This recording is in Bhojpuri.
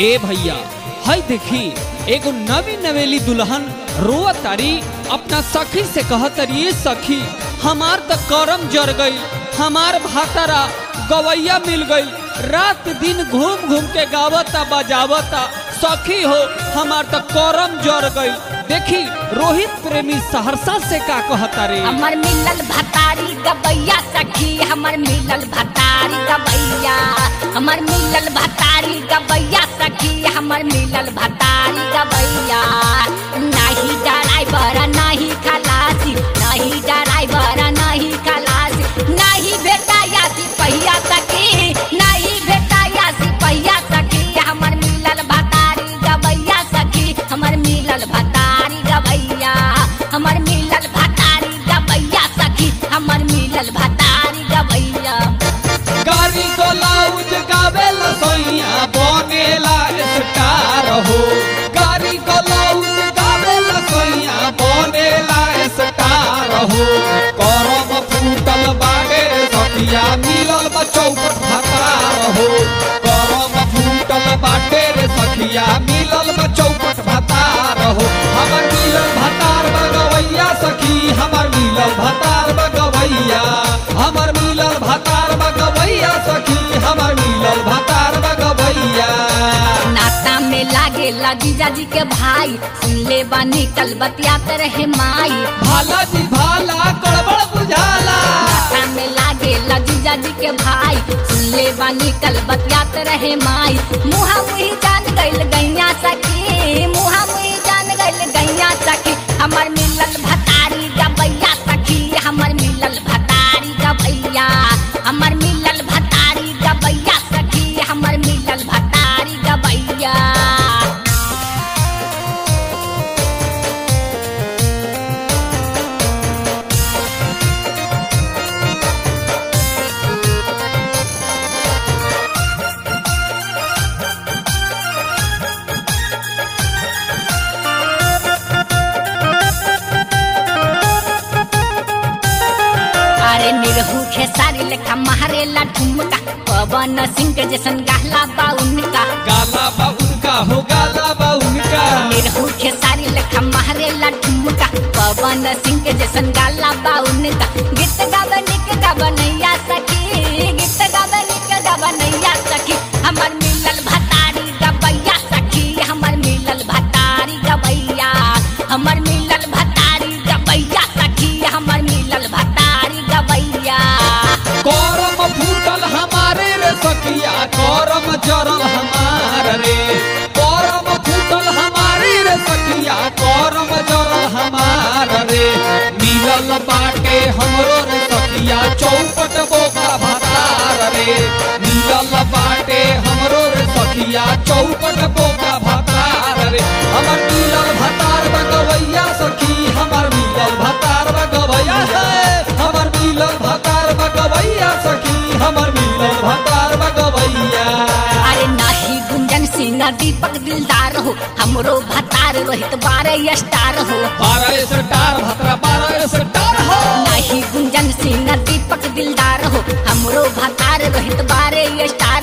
ए भैया हई देखी एगो नवी नवेली दुल्हन रोआ तारी अपना सखी से कहतरी "ए सखी हमार त करम जर गई हमार भातारा गवैया मिल गई रात दिन घूम घूम के गावता बजावता सखी हो हमार त करम जर गई देखी रोहित प्रेमी सहरसा से का कहता रे हमर मिलल भतारी गबैया सखी हमर मिलल भतारी गबैया हमर मिलल भतारी गबैया सखी हमर मिलल भतारी गबैया नाही ड्राइवर नाही खलासी नाही ड्राइवर नाही खलासी नाही भेटाया सिपहिया सखी नाही भेटाया सिपहिया सखी हमर मिलल भतारी गबैया सखी हमर मिलल भतारी गबैया हमर मिलल भतारी गबैया सखी हमर मिलल भतारी गबैया गाड़ी ब्लाउज गावेला सोइया बनेला स्टार हो गाड़ी ब्लाउज गावेला सोइया बनेला स्टार हो करम फूटल बागे सखिया मिलल बा चौकट भातार हो करम फूटल बाटे रे सखिया मिलल बा चौकट भातार हो हमर मिलल भातार बगवैया सखी हमर मिलल भातार बगवैया हमर मिलल भातार बगवैया सखी हमर मिलल भातार बगवैया नाता में लागे जीजा जी के भाई सुन ले बानी कल बतियात रहे माई भाला जी भाला गड़बड़ बुझाला नाता में लागे जीजा जी के भाई सुन ले बानी कल बतियात रहे माई मुहा मुही जान गइल गैया सखी मुहा मुही जान गइल गैया सखी हमर मिलल भतारी गबैया सखी हमर मिलल भतारी गबैया हमर मिलल भतारी गबैया सखी हमर मिलल भतारी गबैया अरे निरहू खेसारी लेखा मारेला ठुमका पवन सिंह के जैसन गहला बा उनका गाला बा उनका हो गाला बा उनका निरहू खेसारी लेखा मारेला ठुमका पवन सिंह के जैसन गाला बा उनका गीत गावे निक गावे नैया सखी गीत गावे निक गावे नैया सखी हमर मिलल भतारी गबैया सखी हमर मिलल भतारी गबैया हमर मिलल भतारी गबैया सखी हमर मिलल भतारी गबैया करम फूटल हमारे रे सखिया करम जरल हमार रे करम फूटल हमारे रे सखिया करम जरल हमार रे मिलल बाटे हमरो रे सखिया चौपट बोका भातार रे मिलल बाटे हमरो रे सखिया चौपट बोका भातार रे हमर मिलल भातार बगवैया सखी हमर मिलल भातार बगवैया है हमर मिलल भातार बगवैया सखी हमर मिलल भातार बगवैया अरे नाही गुंजन सिंह दीपक दिलदार हो हमरो भतार रोहित बारह स्टार हो बारह स्टार भतरा बारह स्टार हो नाही गुंजन सिंह दीपक दिलदार हो हमरो भतार रोहित बारह स्टार